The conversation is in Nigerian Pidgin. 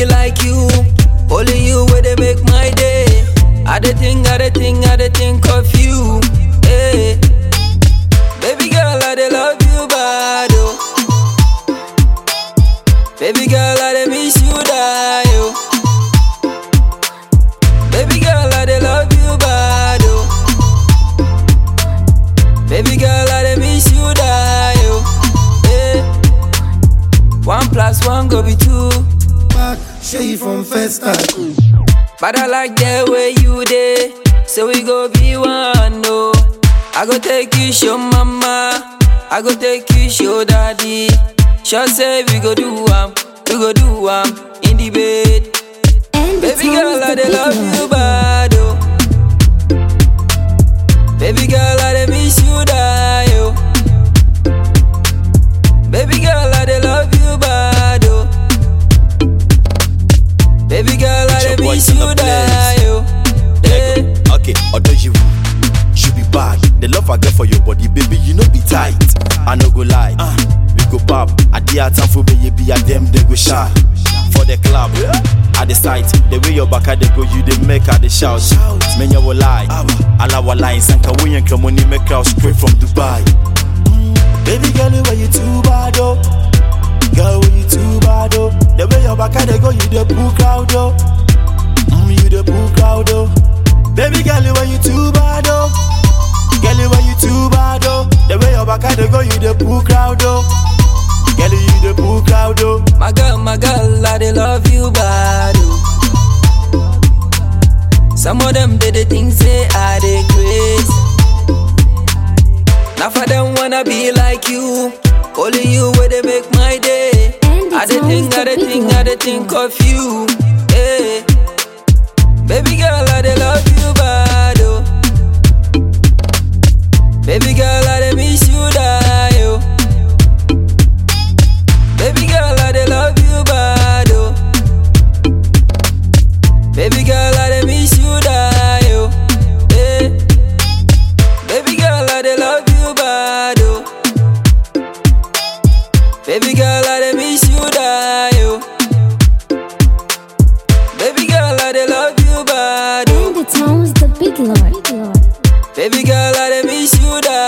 be like you. Only you where they make my day. I the think, I the think, I the think of you. Hey. Baby girl, I dey love you bad, oh. Baby girl, I dey miss you die, oh. Baby girl, I dey love you bad, oh. Baby girl, I dey miss you die, oh. Hey. One plus one go be two. Back, show you from first start. But I like the way you did, so we go be one, no. I go take you show mama, I go take you show daddy. Sure say we go do am, we go do am in the bed. And the Baby girl, I the dey big love one. you bad, oh. Baby girl, I dey miss you die, oh. Baby girl, I dey love you bad, oh. Baby girl, I It's your dey boy, miss son you of Blaze. die, oh. Hey. Okay, although you you be bad, the love I get for your body, baby, you know be tight. I no go lie, uh, we go pop. I dear time for baby, be a them they go shy. For the club, at the site, the way your back they go, you they make her the shout. Men you will lie, all our lines, and can we and come on, make out straight from Dubai. Baby girl, why you too bad, oh? Girl, why you too bad, oh? The way your back they go, you the boo crowd, oh. Mm, you the boo crowd, oh. Baby girl, why you too bad, oh? Girl, why you too bad, oh? The way your back they go, you the boo crowd, oh. Girl, you the boo crowd, oh. My girl, my girl, I dey love you bad. oh. Some of them did the things say I dey crazy. Now for them wanna be like you. Only you where they make my day. And I it's dey think, always I the dey big think, one. I dey think of you. Hey. Baby girl, I dey love you bad. Oh. Baby girl, I dey miss you die. Oh. Baby girl, I dey love you bad, oh. Baby girl, I dey miss you die, oh. Hey. Baby girl, I dey love you bad, oh. Baby girl, I dey miss you die, oh. Baby girl, I dey love you bad, oh. And the town's the big lord. Baby girl, I dey miss you die,